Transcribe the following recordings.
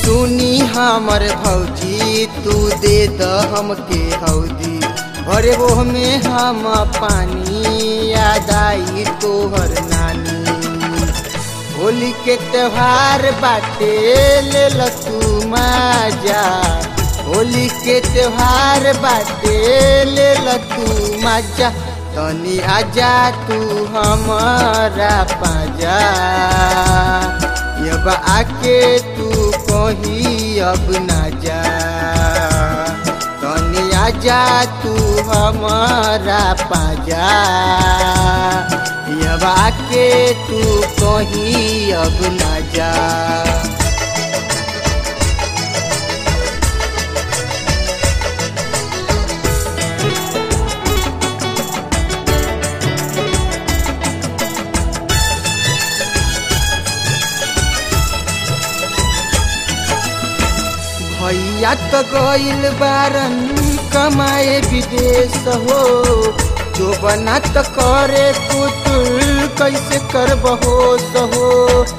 सुनी हमर भौजी तू दे द हमके हौदी अरे वो में हम पानी याद आई तोहर नानी होली के त्योहार बाटे ले ल तू माजा होली के त्योहार बाटे ले ल तू माजा तनी आजा तू हमारा पाजा अब आके तू कही अब ना जा तनी आजा तू हमारा पाजा अब आके तू कही अब ना जा भैया तो गइल बारन कमाए विदेश हो जो बना तो करे पुतुल कैसे करब हो सहो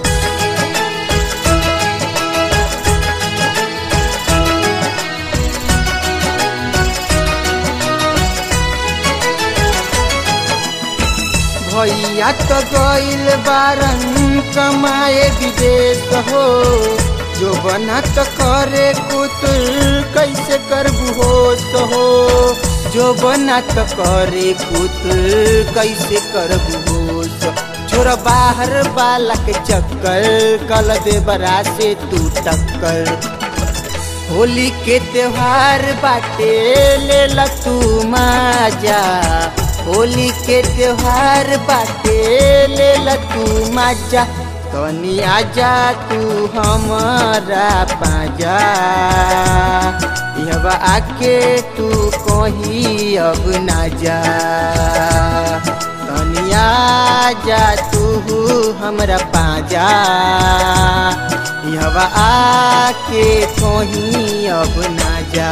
भैया तो गइल बारन कमाए विदेश हो जो बना तो करे पुतुल कैसे करबू हो तो हो जो बना तो करे पुतुल कैसे करबू हो तो छोरा बाहर वाला के चक्कर कल दे बरा से तू टक्कर होली के त्योहार बाटे ले ल तू माजा होली के त्योहार बाटे ले ल तू माजा तनी आजा तू हमारा पाजा अब आके तू कही अब ना जा तनी आजा तू हमरा पाजा अब आके कही अब ना जा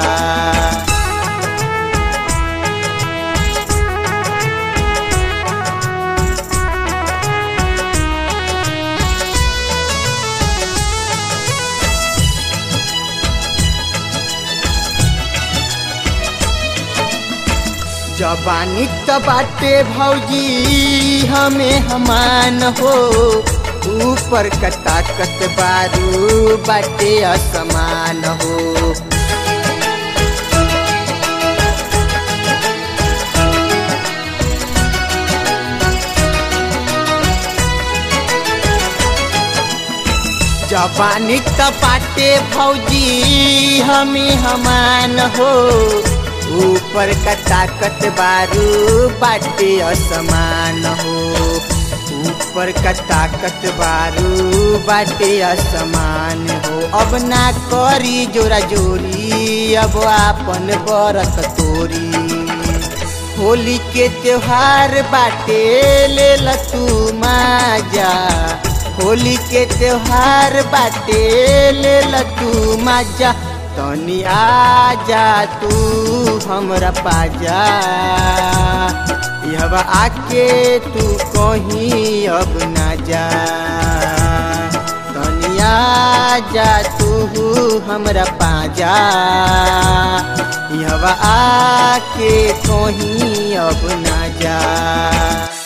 जबानी त बाटे भौजी हमें हमान हो ऊपर का ताकत बारू बाटे असमान हो जबानी त बाटे भौजी हमें हमान हो ऊपर का ताकत बारू बाटे असमान हो ऊपर का ताकत बारू बाटे असमान हो अब ना करी जोरा जोरी अब आपन बरत तोरी होली के त्योहार बाटे ले ल तू माजा होली के त्योहार बाटे ले ल तू माजा तनी आजा तू हमरा पाजा अब आके तू कहीं अब ना जा तनी आजा तू हमरा पाजा अब आके कहीं अब ना जा